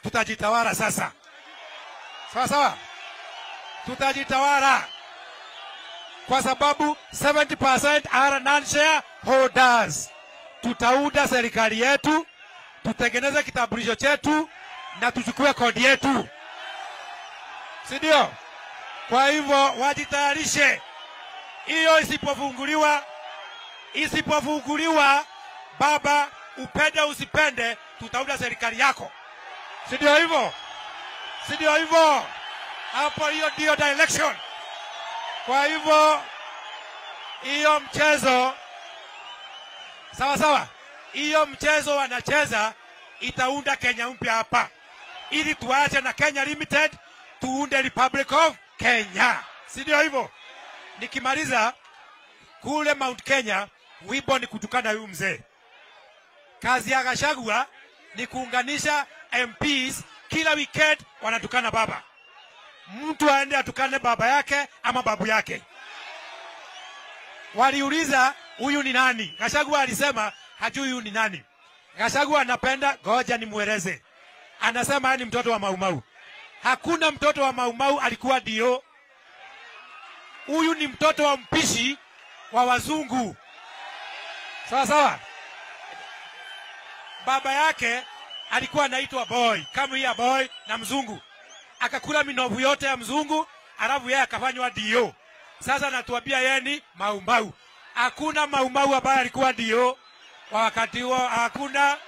tutajitawala sasa. Sawa sawa, tutajitawala kwa sababu 70% are non-share holders. Tutaunda serikali yetu, tutengeneze kitambulisho chetu na tuchukue kodi yetu, si ndio? Kwa hivyo wajitayarishe, hiyo isipofunguliwa, isipofunguliwa, baba, upende usipende, tutaunda serikali yako, si ndio hivyo? Si ndio hivyo? Hapo hiyo ndio direction. Kwa hivyo hiyo mchezo sawa sawa, hiyo mchezo wanacheza itaunda Kenya mpya hapa, ili tuache na Kenya Limited tuunde Republic of Kenya, si ndio hivyo? Nikimaliza kule Mount Kenya, wimbo ni kutukana huyu mzee. Kazi ya Gachagua ni kuunganisha MPs, kila weekend wanatukana baba mtu aende atukane baba yake ama babu yake. Waliuliza huyu ni nani? Gachagua alisema hajui huyu ni nani. Gachagua anapenda, goja nimweleze. Anasema yeye ni mtoto wa Maumau. Hakuna mtoto wa Maumau alikuwa dio. Huyu ni mtoto wa mpishi wa wazungu. Sawa sawa. Baba yake alikuwa anaitwa boy, kama ya boy na mzungu akakula minovu yote ya mzungu, alafu yeye akafanywa dio. Sasa natuambia yeye ni maumau. Hakuna maumau ambaye alikuwa dio kwa wakati huo, hakuna.